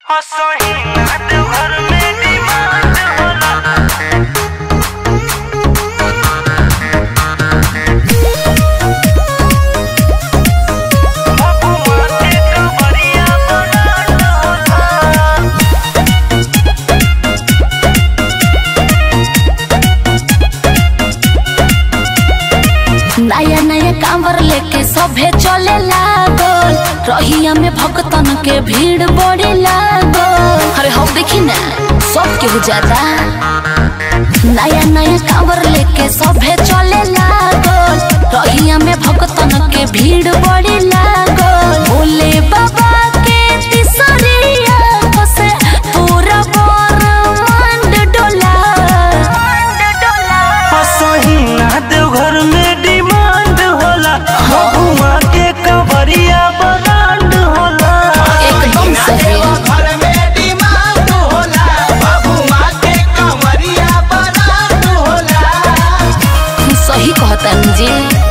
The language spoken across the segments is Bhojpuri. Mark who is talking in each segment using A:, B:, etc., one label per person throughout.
A: असही नाथ घर में डिमांड होला बबुआ के कबरिया बनाट होला
B: नया नया कांवर लेके सभे चले लागल रहिया में भक्तन के भीड़ बड़े लागल अरे हम देखी ना सब केहू जाता नया नया कांवर लेके सभे चले लागल रहिया में भक्तन के भीड़ बड़े लागल भोले बाबा के तिसरिया से पूरा ब्रह्मांड डोला
A: असही नाथ घर में डिमांड होला बबुआ के कबरिया बनाट होला
B: एकदम सही
C: घर में डिमांड होला बबुआ के कमरिया बनात होला
B: सही कहतन जी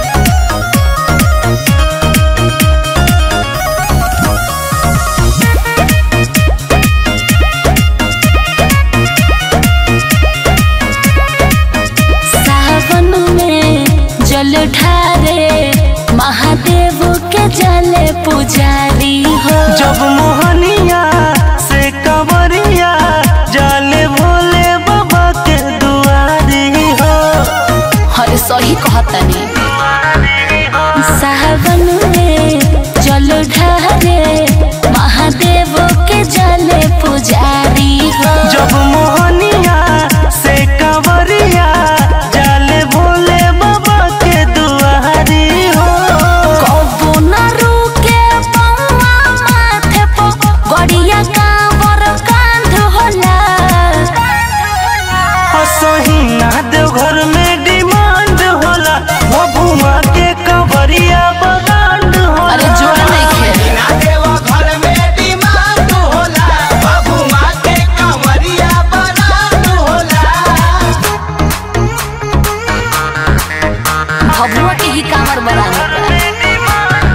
B: सावन में जल ढारे महादेव के जले पुजारी हो
A: जब मोहनिया से कबरिया जाले भोले बाबा के दुआरी हो
B: हर सही कहतनी सावन में जल ढारे महादेव के जले पुजारी हो
A: जब मोहनिया से कबरिया जाले भोले बाबा के दुआरी हो
B: कबो न रुके पौआ माथे पो गड़िया कांवर कांध होला
A: असही नाथ घर में डिमांड होला बबुआ के कबरिया बनाट होला
B: अरे जोड़ नहीं खे
C: ना देवा घर में डिमांड होला बबुआ के कमरिया बनात होला
B: भभुआ के ही कांवर बनाने का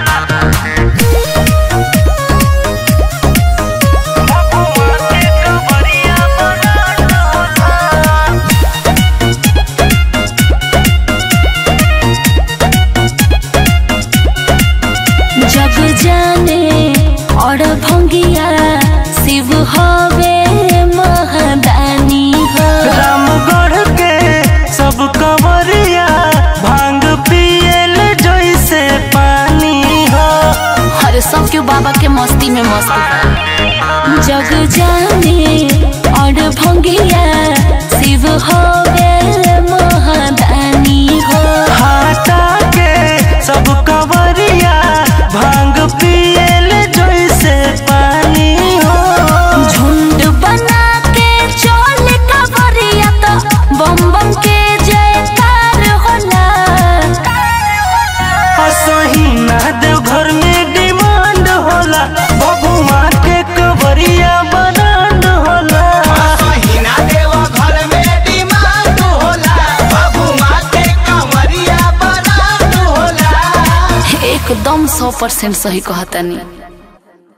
A: बबुआ के कबरिया बनाट होला
B: जग जाने और भंगिया शिव हवे महादानी हो
A: रामगढ़ के सब कवरिया भांग पियल जैसे पानी हो
B: हर सब के बाबा के मस्ती में मस्त बा। जग जाने और भंगिया शिव हवे महादानी हो
A: हाटा के सब कवरिया भांग पियल जैसे पानी हो
B: झुंड बना के चोल कवरिया तो बम बम के जयकार होला
A: असही नाथ घर में डिमांड होला बबुआ के कवरिया बनांड होला
C: महीना देवा घर में डिमांड होला बबुआ के कमरिया बनात होला
B: एकदम सौ परसेंट सही कहतनी